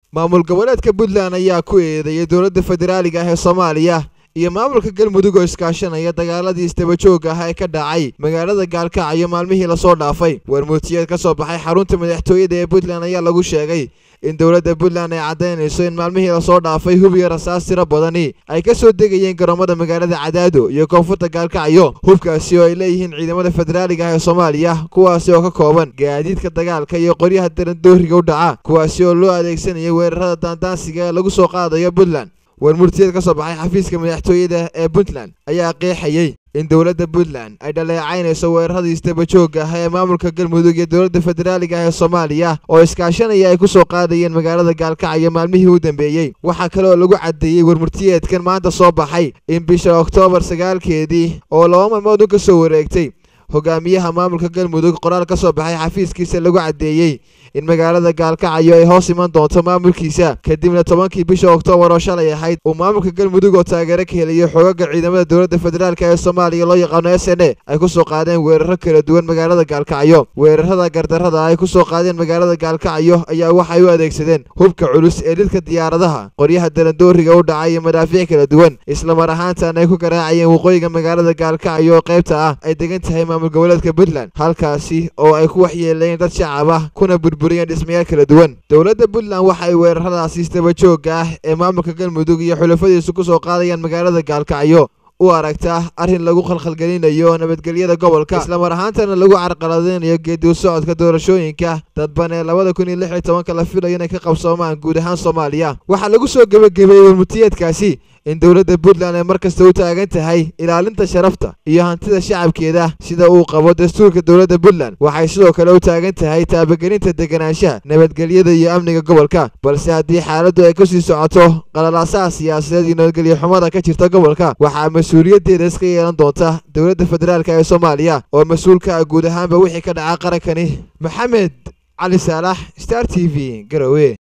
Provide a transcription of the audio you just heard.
maamul goboleedka puntland ayaa ku eedeeyay dowladda federaaliga ah ee soomaaliya iyo maamulka galmudug oo iskaashanaya dagaaladii isdabajooga ah ee ka dhacay magaalada gaalkacyo maalmihii lasoo dhaafay warmuutiyeed ka soo baxay xarunta madaxtooyada ee puntland ayaa lagu sheegay in dowladda puntland ay caddaynayso in maalmihii lasoo dhaafay hub iyo rasaas tiro badani ay ka soo degayeen garoomada magaalada cadaado iyo koonfurta gaalkacyo hubkaasi oo ay leeyihiin ciidamada federaaliga ah ee soomaaliya kuwaasi oo ka kooban gaadiidka dagaalka iyo qoryaha darandooriga u dhaca kuwaasi oo loo adeegsanaya weerarada daandaansiga ee lagu soo qaadayo puntland warmurtiyeed ka soo baxay xafiiska madaxtooyada ee puntland ayaa qeexayey in dowladda puntland ay dhaleecaynayso weeraradii isdabajooga ah ee maamulka galmudug iyo dowladda federaaliga ah ee soomaaliya oo iskaashanaya ay ku soo qaadayeen magaalada gaalkacyo maalmihii u dambeeyey waxaa kale oo lagu caddeeyey warmurtiyeedkan maanta soo baxay in bisha oktoobar sagaalkeedii oo laba maalmood u ka soo wareegtay hogaamiyaha maamulka galmudug qoraal ka soo baxay xafiiskiisa lagu caddeeyey in magaalada gaalkacyo ay hoos iman doonto maamulkiisa kadibna tobankii bisha oktoobar oo shalay ahayd uu maamulka galmudug oo taageero ka helayo xoogaga ciidamada dowladda federaalk ee soomaaliya loo yaqaano s n a ay ku soo qaadeen weeraro kala duwan magaalada gaalkacyo weerarada gardarrada ay ku soo qaadeen magaalada gaalkacyo ayaa waxay u adeegsadeen hubka culus ee lidka diyaaradaha qoryaha darandooriga u dhacay iyo madaafiic kala duwan islamar ahaantaana ay ku garaacayeen waqooyiga magaalada gaalkacyo oo qaybta ah ay degan tahay maamul goboleedka puntland halkaasi oo ay ku waxyeeleeyeen dad shacab ah kuna dhismayaal kala duwan dowladda puntland waxa ay weeraradaasi isdabajooga ah ee maamulka galmudug iyo xulafadiisu ku soo qaadayaan magaalada gaalkacyo u aragtaa arrin lagu khalkhalgelinayo nabadgelyada gobolka islamar ahaantana lagu carqaladeynayo geediu socodka doorashooyinka dadban ee labada kun iyo lix iyo tobanka la filayo inay ka qabsoomaan guud ahaan soomaaliya waxaa lagu soo gebagabeeyey warmutiyeedkaasi in dowladda puntland ay mar kasta u taagan tahay ilaalinta sharafta iyo hantida shacabkeeda sida uu qabo dastuurka dowladda puntland waxay sidoo kale u taagan tahay taabagelinta deganaanshaha nabadgelyada iyo amniga gobolka balse haddii xaaladdu ay kasii socoto qalalaasaha siyaasadeed iyo nabadgelyo xumada ka jirta gobolka waxaa mas-uuliyaddeeda iska yeelan doonta dowladda federaalk ee soomaaliya oo mas-uulka ah guud ahaanba wixii ka dhaca qarankani maxamed cali saalax star t v garowe